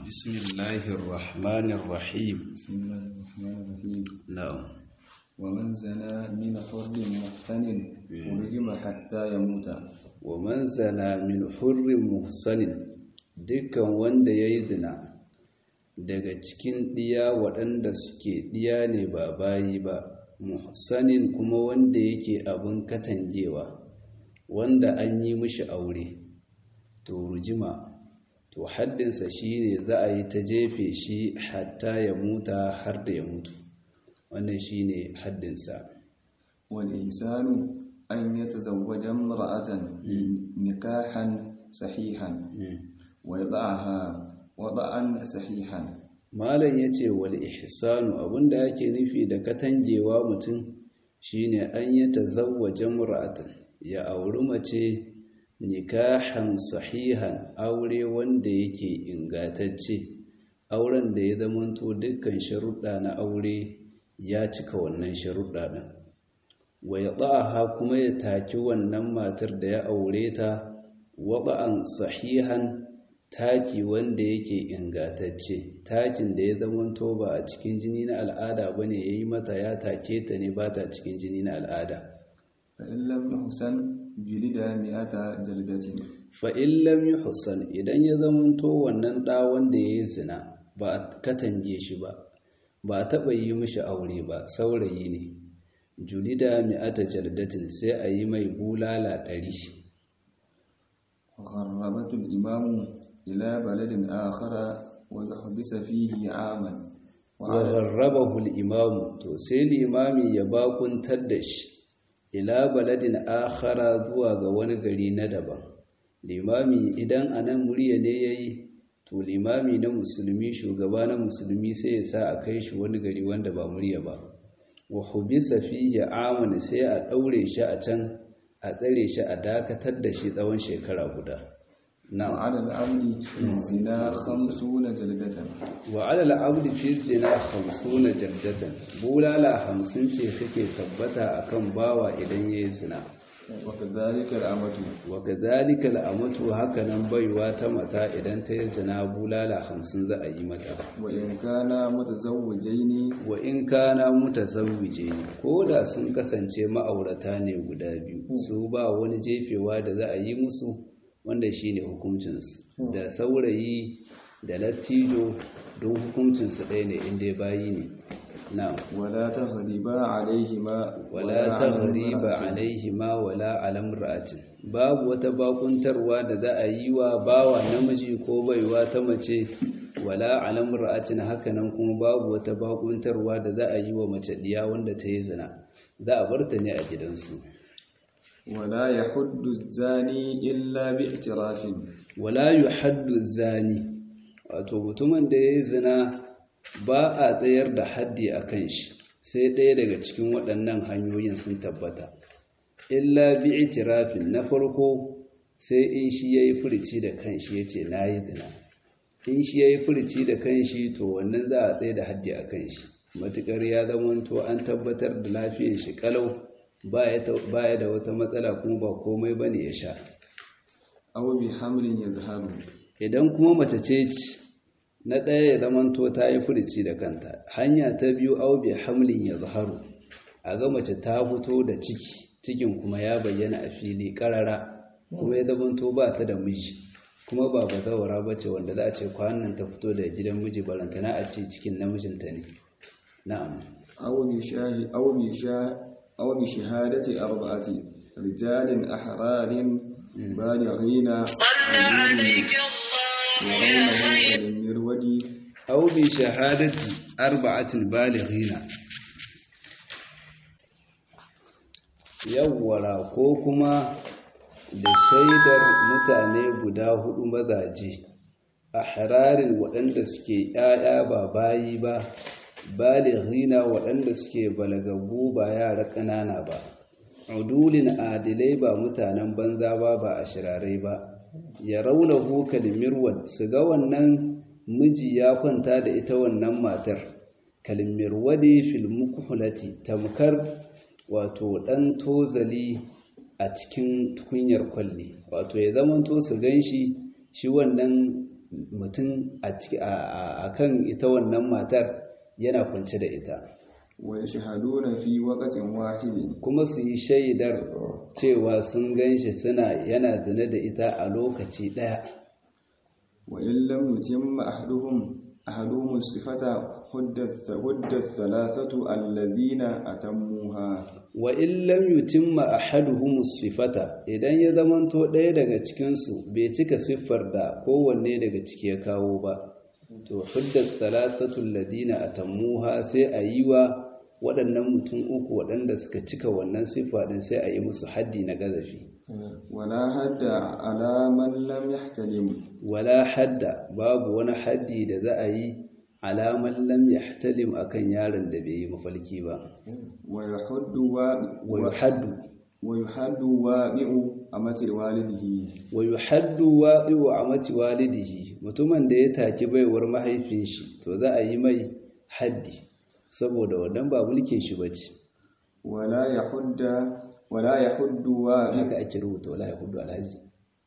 بسم الله الرحمن الرحيم بسم الله الرحمن الرحيم نعم ومن زنى من حر محسن ورجم حتى يموت ومن زنى من حر محسن dukkan wanda ya yi zina daga cikin ɗiya waɗanda suke ɗiya ne ba bayi ba muhsanin kuma wanda yake abin katangewa wanda an yi mishi aure to rujima to haddinsa shi ne za a yi ta jefe shi hatta ya muta har da ya mutu wannan shi ne haddinsa والإنسان أن يتزوج امرأة نكاحا صحيحا ويضعها وضعا صحيحا malam ya ce wal ihsanu abinda ake nufi da katangewa mutum shine an yi tazawwaja mur'atan ya auri mace nikahan sahihan aure wanda yake ingatacce auren da ya zamanto dukkan sharuɗa na aure ya cika wannan sharuɗa ɗin wa ya kuma ya taki wannan matar da ya aure ta waɗa'an sahihan taki wanda yake ingatacce takin da ya zamanto ba a cikin jini na al'ada ba ne ya yi mata ya take ta ne ba ta cikin jini na al'ada فإن لم يحسن جلد مئة جلدة fa'in lam yi hussan idan ya zamanto wannan ɗa wanda ya yi zina ba a katange shi ba ba a taɓa yi mishi aure ba saurayi ne julida mi'ata jaldatin sai a yi mai bulala ɗari وغربت الإمام إلى بلد آخر ويحبس فيه عاما wa gharrabahu al-imamu to sai limami ya bakuntar da shi ila baladin akhara zuwa ga wani gari na daban limami idan anan murya ne yayi to limami na musulmi shugaba na musulmi sai ya sa a kai shi wani gari wanda ba murya ba wa hubisa fihi aman sai a daure shi a can a tsare shi a dakatar da shi tsawon shekara guda na'am وعلى العمل في الزنا خمسون جلدة wa alal abdi fi zina 50 jaddatan bulala 50 ce take tabbata akan bawa idan yayi zina وكذلك الأمة wa kadhalika al'amatu hakanan baiwa ta mata idan ta yi zina bulala 50 za a yi mata وإن كانا متزوجين wa in kana mutazawwije ko da sun kasance ma'aurata ne guda biyu su ba wani jefewa da za a yi musu wanda shine hukuncinsu da saurayi da lattijo don hukuncinsu ɗaya ne inda bayi ne na ولا تغربا عليهما wala على taghriba امرأة. alaihima wala ala imra'atin babu wata bakuntarwa da za a yi wa bawa namiji ko baiwa ta mace wala ala imra'atin hakanan kuma babu wata bakuntarwa da za a yi wa mace diya wanda ta yi zina za a bar ta ne a gidansu ولا يحد الزاني إلا باعتراف wala yuhaddu zani wato mutumin da ya yi zina ba a tsayar da haddi a kan shi sai ɗaya daga cikin waɗannan hanyoyin sun tabbata illa bi itirafin na farko sai in shi ya yi furici da kanshi ya ce na yi zina in shi ya yi furici da kanshi to wannan za a tsaye da haddi a kanshi matuƙar ya zamanto an tabbatar da lafiyar shi kalau ba ya da wata matsala kuma ba komai ba ne ya sha أو بحمل يظهر idan kuma mace ce ci na ɗaya ya zamanto ta yi furici da kanta hanya ta biyu au bi hamlin ya zaharu a ga mace ta fito da ciki cikin kuma ya bayyana a fili ƙarara kuma ya zamanto ba ta da miji kuma ba bazawara ba ce wanda za a ce kwanan ta fito da gidan miji barantana a ce cikin namijinta ne na'am أو بشاه أو بشاه أو بشهادة أربعة رجال أحرار بالغين وغيرهم المرود au bi shahadati arba'atin balighina yawwara ko kuma da shaidar mutane guda hudu mazaje a hararin waɗanda suke ‘ya'ya ba bayi ba balighina waɗanda suke balagabu ba yara ƙanana ba udulin adilai ba mutanen banza ba ba a shirarai ba ya raunahu kalmirwad su ga wannan miji ya kwanta da ita wannan matar kalmirwadi fil mukhulati tamkar wato dan tozali a cikin tukunyar kwalli wato ya zama to su ganshi shi wannan mutum a kan ita wannan matar yana kwance da ita wa yashhaduna fi waqtin wahid kuma su yi shaidar cewa sun ganshi suna yana zina da ita a lokaci daya wa in lam yutimma ahaduhum ahaduhum sifata huddat huddat thalathatu alladhina atammuha wa in lam yutimma ahaduhum sifata idan ya zamanto ɗaya daga cikin su bai cika siffar da kowanne daga ciki ya kawo ba to huddat thalathatu alladhina atammuha sai a yi wa waɗannan mutum uku waɗanda suka cika wannan siffa din sai a yi musu haddi na gazafi wala hadda ala man lam yahtalim wala hadda babu wani haddi da za a yi alaman lam yahtalim akan yaron da bai yi mafalki ba wa yahuddu wa wa yuhaddu wa yuhaddu wa'i'u amati walidihi wa yuhaddu wa'i'u amati walidihi mutumin da ya taki baiwar mahaifin shi to za a yi mai haddi saboda wannan ba mulkin shi bace wala yahudda wala yahuddu wa haka ake rubuta wala yahuddu alhaji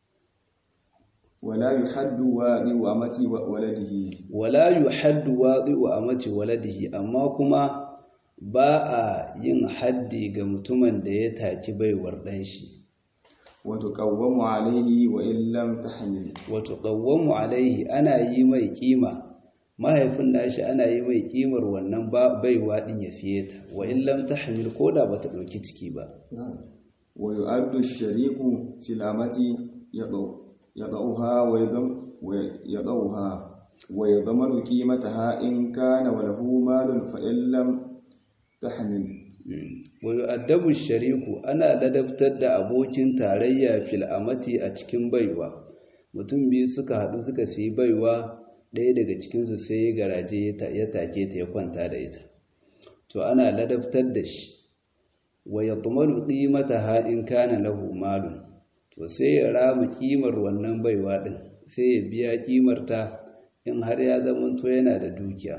wala yuhaddu wa'i'u amati waladihi wala yuhaddu wa'i'u amati waladihi amma kuma ba a yin haddi ga mutumin da ya taki baiwar dan shi wato qawwamu alaihi wa in lam tahmil wato qawwamu alaihi ana yi mai kima mahaifin nashi ana yi mai kimar wannan baiwa din ya siye ta wa in lam tahmil koda bata dauki ciki ba wa yu'addu ash-shariku silamati yadu yadauha wa yadam wa yadauha wa yadmanu qimataha in kana wa lahu malun fa in lam tahmil wa yu'addabu ash-shariku ana ladabtar da abokin tarayya fil amati a cikin baiwa mutum biyu suka hadu suka siyi baiwa ɗaya daga cikinsu sai ya garaje ya take ta ya kwanta da ita to ana ladabtar da shi wa ya tumaru ƙimata ha in kana lahu malun to sai ya rama ƙimar wannan baiwa ɗin sai ya biya ƙimar ta in har ya zamanto yana da dukiya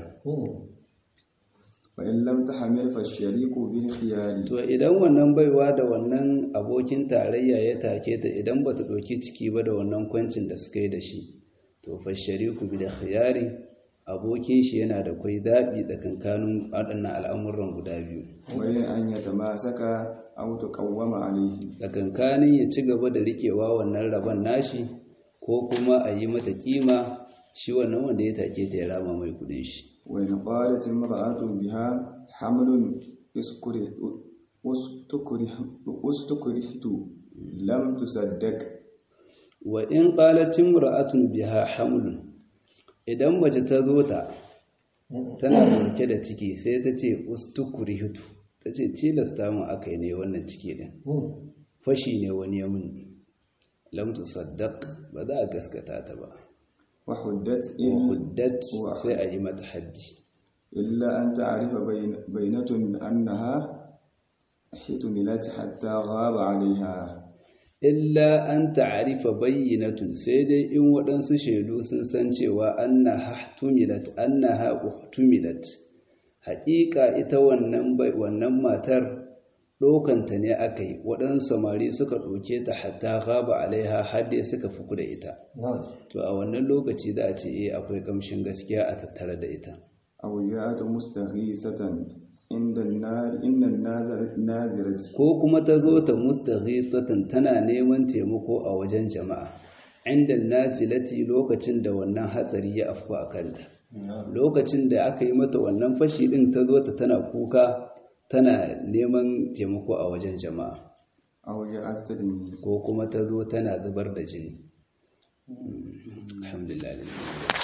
fa in lam tahmil fa shariku bil khiyari to idan wannan baiwa da wannan abokin tarayya ya take ta idan bata ɗauki ciki ba da wannan kwancin da suka yi da shi to fashariku bi da khiyari abokin shi yana da kwai zaɓi tsakankanin waɗannan al'amuran guda biyu wani an ya tamasaka aw tuqawwama alayhi tsakankanin ya ci gaba da riƙewa wannan rabon nashi ko kuma a yi mata kima shi wannan wanda ya take ta ya rama mai kudin shi wa in qalat imra'atun biha hamlun iskuri ustukurihtu lam tusaddaq wa in qalatin imra'atun biha hamlun idan mace ta zo ta tana dauke da ciki sai ta ce ustukrihitu ta ce tilasta mu akai ne wannan ciki din fashi ne wani ya mun lam tusaddaq ba za a gaskata ta ba wa huddat wa in huddat sai a yi mata haddi illa an ta'rifa bainatun annaha hitumilat hatta ghaba 'alayha illa an ta'arifa bayyinatun sai dai in waɗansu shaidu sun san cewa annaha tuhmilat annaha uhtumilat haƙiƙa ita wannan bai wannan matar ɗaukanta ne aka yi waɗansu samari suka ɗauke ta hatta gaba alaiha har dai suka fuku da ita to a wannan lokaci za a ce eh akwai kamshin gaskiya a tattare da ita aw ja'at mustaghisatan inda an-nar inna an-nazirat ko kuma ta zo ta mustaghithatan tana neman taimako a wajen jama'a inda nazilati lokacin da wannan hatsari ya afku a kanta lokacin da aka yi mata wannan fashi din ta zo ta tana kuka tana neman taimako a wajen jama'a aw ja'at tadmi ko kuma ta zo tana zubar da jini alhamdulillah